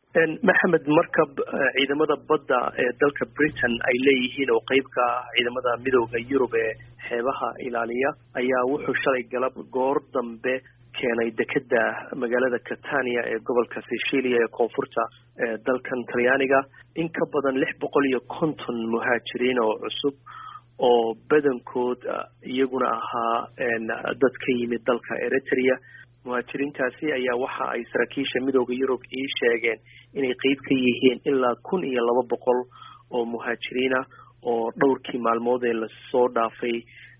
maxamed markab ciidamada badda ee dalka britain ay leeyihiin oo qeyb ka ah ciidamada midooda yurub ee xeebaha ilaaliya ayaa wuxuu shalay galab goor dambe keenay dekeda magaalada catania ee gobolka sicilia ee koonfurta ee dalkan talyaaniga in ka badan lix boqol iyo konton muhaajiriin oo cusub oo badankood iyaguna ahaa dad ka yimid dalka eritrea muhaajiriintaasi ayaa waxa ay saraakiisha midooda yurub ii sheegeen inay qeyb ka yihiin ilaa kun iyo laba boqol oo muhaajiriina oo dhowrkii maalmood ee lasoo dhaafay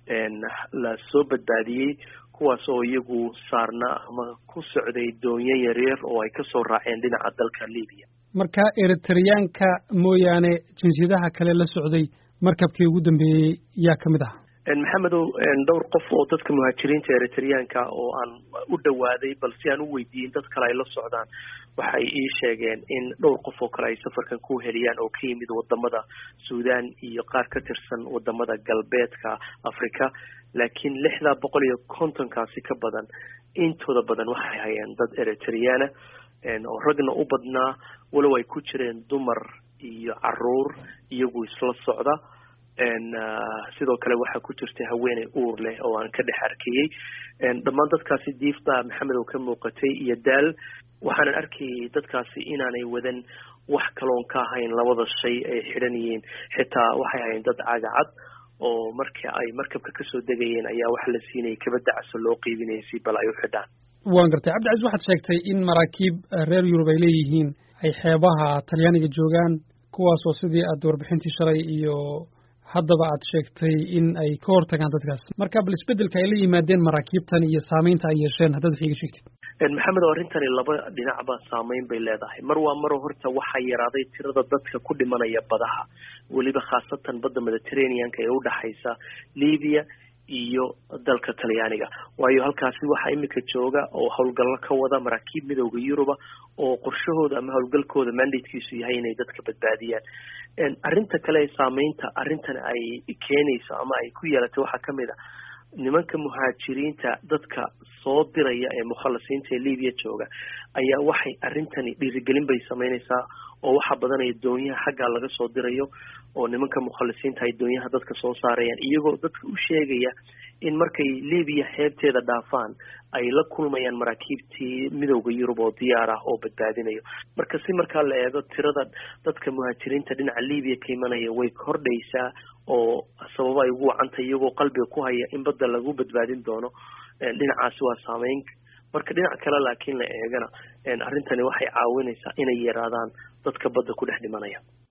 lasoo badbaadiyey kuwaas oo iyagu saarna ama ku socday doonyo yaryar oo ay kasoo raaceen dhinaca dalka libiya marka eritreyaanka mooyaane jinsiyadaha kale la socday markabkii ugu dambeeyey yaa ka mid ah maxamedow dhowr qof oo dadka muhaajiriinta eritreyaanka oo aan u dhawaaday bal si aan u weydiiyin dad kale ay la socdaan waxay ii sheegeen in dhowr qof oo kale ay safarkan ku heliyaan oo ka yimid wadamada suudan iyo qaar ka tirsan wadamada galbeedka africa laakiin lixdaa boqol iyo kontonkaasi ka badan intooda badan waxay hayeen dad eritreyaana oo ragna u badnaa walow ay ku jireen dumar iyo caruur iyagu isla socda sidoo kale waxaa ku jirtay haweeney uur leh oo aan ka dhex arkayey dhammaan dadkaasi diifta maxamed oo ka muuqatay iyo daal waxaanan arkayay dadkaasi inaanay wadan wax kaloon ka ahayn labada shay ay xidhan yihiin xitaa waxay ahayn dad cagacad oo marka ay markabka kasoo degayeen ayaa waxa la siinayay kabada caso loo qiibinayay si bal ay u xidhaan waan gartay cabdicasiis waxaad sheegtay in maraakiib reer yurub ay leeyihiin ay xeebaha talyaaniga joogaan kuwaas oo sidii aad warbixintii shalay iyo haddaba aad sheegtay in ay ka hortagaan dadkaas marka bal isbedelka ay la yimaadeen maraakiibtan iyo saamaynta ay yeesheen haddaad wax iga sheegtid maxamed oo arrintani laba dhinacba saameyn bay leedahay mar waa maro horta waxaa yaraaday tirada dadka ku dhimanaya badaha weliba khaasatan badda mediterraneanka ee udhexaysa libiya iyo dalka talyaaniga waayo halkaasi waxaa imika jooga oo howlgallo ka wada maraakiib midooda yuruba oo qorshahooda ama howlgalkooda mandatekiisu yahay inay dadka badbaadiyaan arrinta kale ee saameynta arrintan ay keenayso ama ay ku yeelatay waxaa kamid a nimanka muhaajiriinta dadka soo diraya ee mukhalasiinta ee libiya jooga ayaa waxay arrintani dhiirigelin bay sameynaysaa oo waxaa badanaya doonyaha xaggaa laga soo dirayo oo nimanka mukhalisiinta ay doonyaha dadka soo saarayaan iyagoo dadka u sheegaya in markay libiya xeebteeda dhaafaan ay la kulmayaan maraakiibtii midooda yurub oo diyaar ah oo badbaadinayo marka si markaa la eego tirada dadka muhaajiriinta dhinaca libiya ka imanaya way kordhaysaa oo sababo ay ugu wacantay iyagoo qalbiga ku haya in badda lagu badbaadin doono dhinacaasi waa saameyn marka dhinac kale laakiin la eegana arrintani waxay caawinaysaa inay yaraadaan dadka badda ku dhex dhimanaya